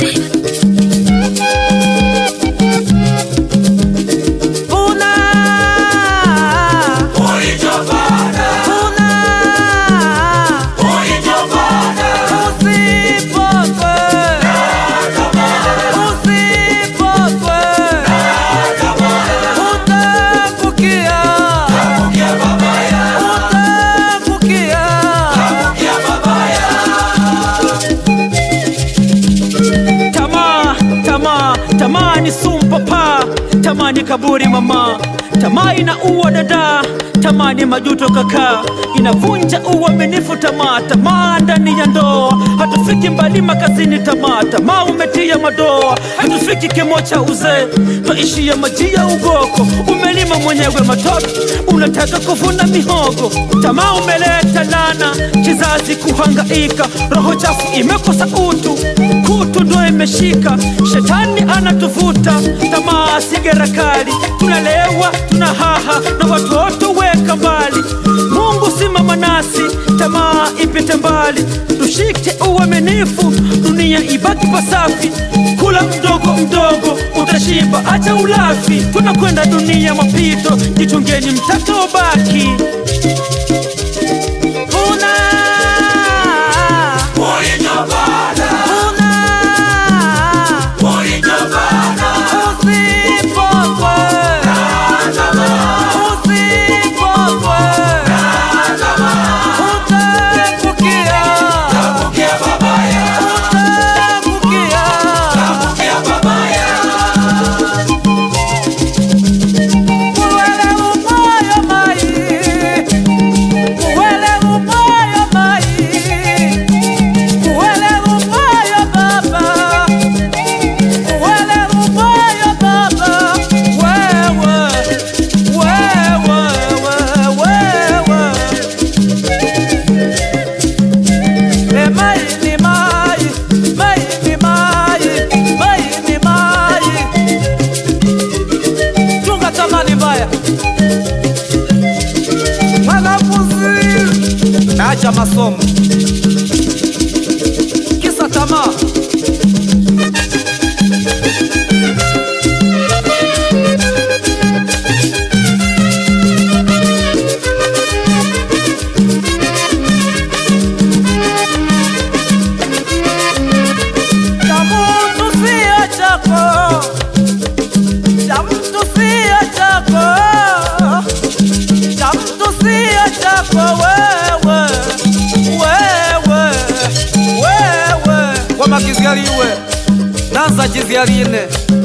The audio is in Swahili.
Una, Ulichopanda, una, ulichopanda, usipotwe, usipotwe, utaangukia, kia babaya, utaangukia. kia babaya. Tamaa, tamaa, tamaa ni sumu papa, tamaa ni kaburi mama, tamaa inaua dada, tamaa ni majuto kaka, inavunja uaminifu tamaa, tamaa ndani ya ndoa, hatufiki mbali makazini tamaa, tamaa umetia madoa, hatufiki kimo cha uzee, twaishia maji ya ugoko, umelima mwenyewe matoto, unataka kuvuna mihogo, tamaa umeleta lana, kizazi kuhangaika, roho chafu imekosa utu kutu ndo imeshika, shetani anatuvuta, tamaa sigara kali, tunalewa tuna haha na watoto weka mbali. Mungu simama nasi, tamaa ipite mbali, tushike uaminifu, dunia ibaki pasafi. Kula mdogo mdogo utashiba, acha ulafi, tunakwenda dunia mapito, jichungeni mtakobaki. Una Ulichopanda, una ulichopanda, Usipokwe, usipokwe, utaangukia, kia babaya, utaangukia. kia babaya. Uwele umoyo mai, uwele umoyo mai, uwele umoyo baba, uwele umoyo baba, wewe, wewe, wewe, wewe. E mai ni mai, mai ni mai, mai ni mai. Chunga tamani mbaya. Wanafunzi, acha masomo. Kisa tamaa. Cha mtu sio chako, cha mtu sio chako, cha mtu sio chako wewe, wewe, wewe. Kwa makizialiwe nanza jizialine